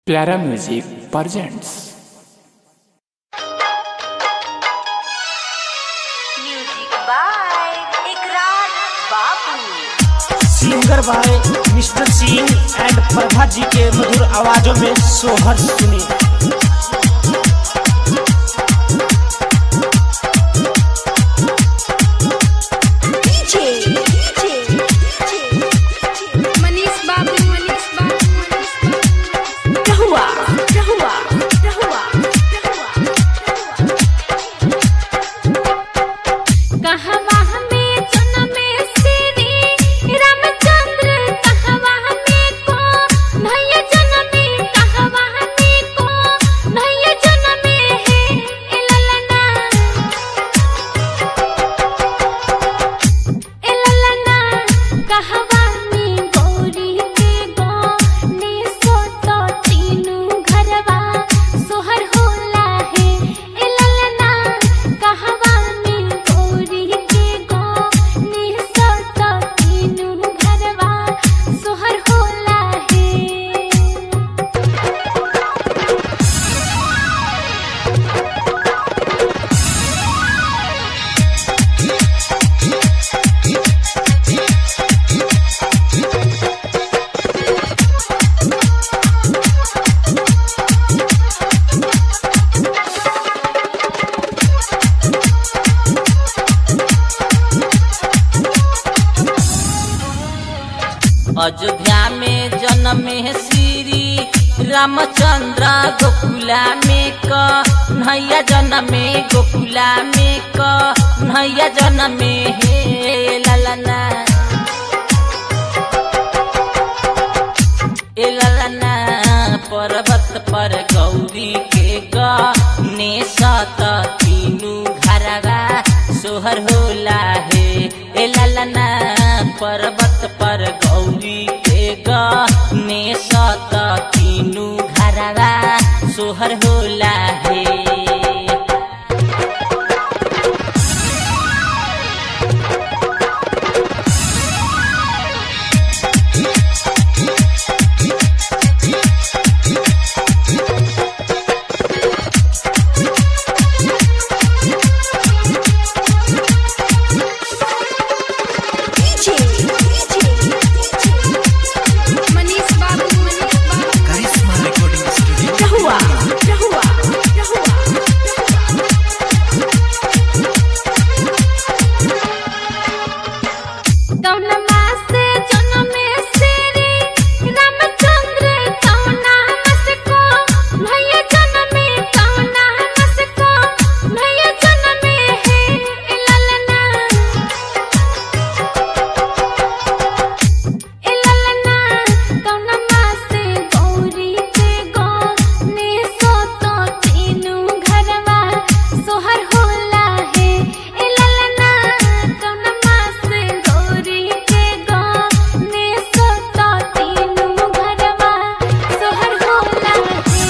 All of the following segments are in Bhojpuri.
प्यारा music presents music by Ikrar Babu singer by mister Singh and Prabha ji के मधुर आवाजों में सोहर सुनी मनीष बाबू मनीष बाबू मनीष बाबू रहुआ रहुआ रहुआ कहवा में जन्म श्री रामचंद्र कहवा में को भैया जन्म कहवा में को भैया जन्म है इललना इललना कहवा में गौरी के गो ने सोतो तीनू घरवा सोहर होला है इललना कहवा में गौरी के गो ने सोतो तीनू घरवा सोहर होला है अयोध्या में जन्मे श्री रामचंद्र गोकुला में क नैया जन्मे गोकुला में क नैया जन्मे हे ललना ए ललना पर्वत पर गौरी के गने सत तीनू घरवा सोहर होला हे ए ललना पर्वत पर गौरी के गने सत तीनू घरवा सोहर होला हे मनीष बाबू मनीष बाबू रहुआ रहुआ रहुआ कौनमा से जन्म श्री रामचंद्र कौना मस को भैया जन्म कौना मस को भैया जन्म है ललना इललना कौनमा से गौरी के गो ने सोतो तीनू घरवा सोहर होला है इललना कौनमा से गौरी के गो ने सोतो तीनू घरवा सोहर होला है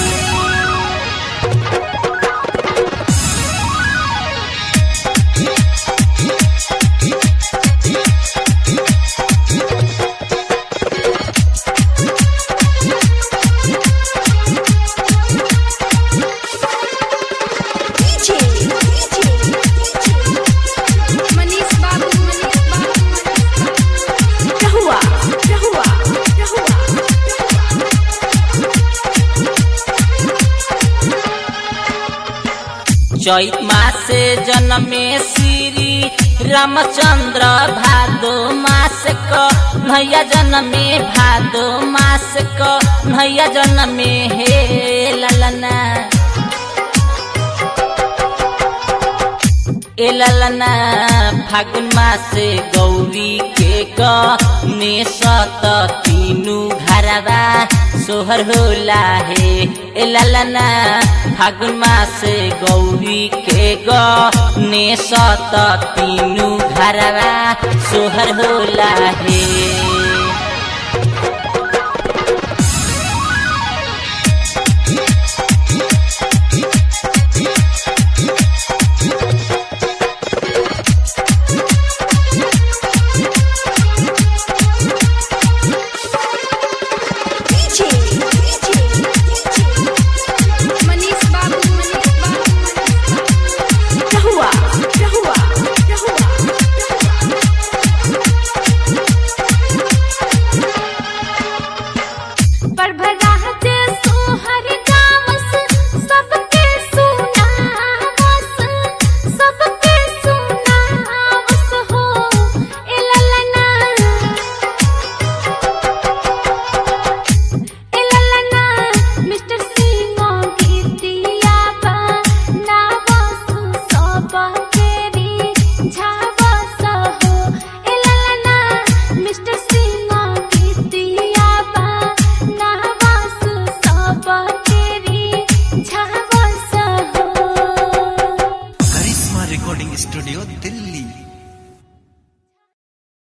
मनीष बाबू मनीष बाबू रहुआ रहुआ रहुआ चैत मासे जन्मे श्री रामचंद्र भादो मास क नैया जन्मे भादो मास क नैया जन्मे हे ललना ए ललना फागुन मासे गौरी के गने सत तीनू घरवा सोहर होला हे ए ललना फागुन मासे गौरी के गने सत तीनू घरवा सोहर होला हे